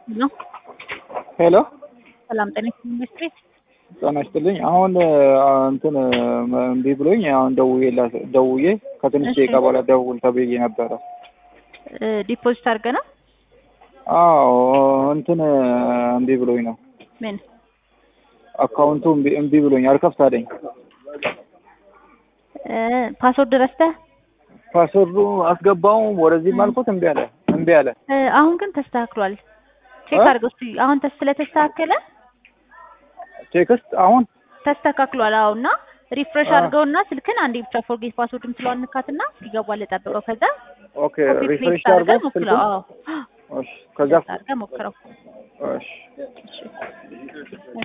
ነው። ሄሎ ሰላም ጤና ኢንዱስትሪ ጤና ይስጥልኝ። አሁን እንትን እምቢ ብሎኝ አሁን ደውዬ ላ- ደውዬ ከትንሽ እሺ። ደቂቃ በኋላ ደውል ተብዬ ነበረ። ዲፖዚት አድርገ ነው አዎ እንትን እምቢ ብሎኝ ነው ምን አካውንቱ እምቢ- እምቢ ብሎኝ አልከፍት አለኝ። ፓስወርድ ረስተህ ፓስወርዱ አስገባው ወደዚህም አልኩት እምቢ አለ እምቢ አለ። እ፣ አሁን ግን ተስተካክሏል። ቼክ እ? አድርገው እስኪ አሁን ተስ ስለተስተካከለ ቴክስት አሁን ተስተካክሏል። አዎ እና ሪፍሬሽ አ። አድርገውና ስልክን አንዴ ብቻ ፎርጌት ፓስወርድ ምትለዋን ንካትና ሲገባል ጠብቀው። ከዛ ኦኬ ኮፒ ሪፍሬሽ ፔስት አድርገህ አድርገው ሞክረው። ስልኩን አዎ እሺ ከዛ አድርገህ ሞክረው። እሺ እሺ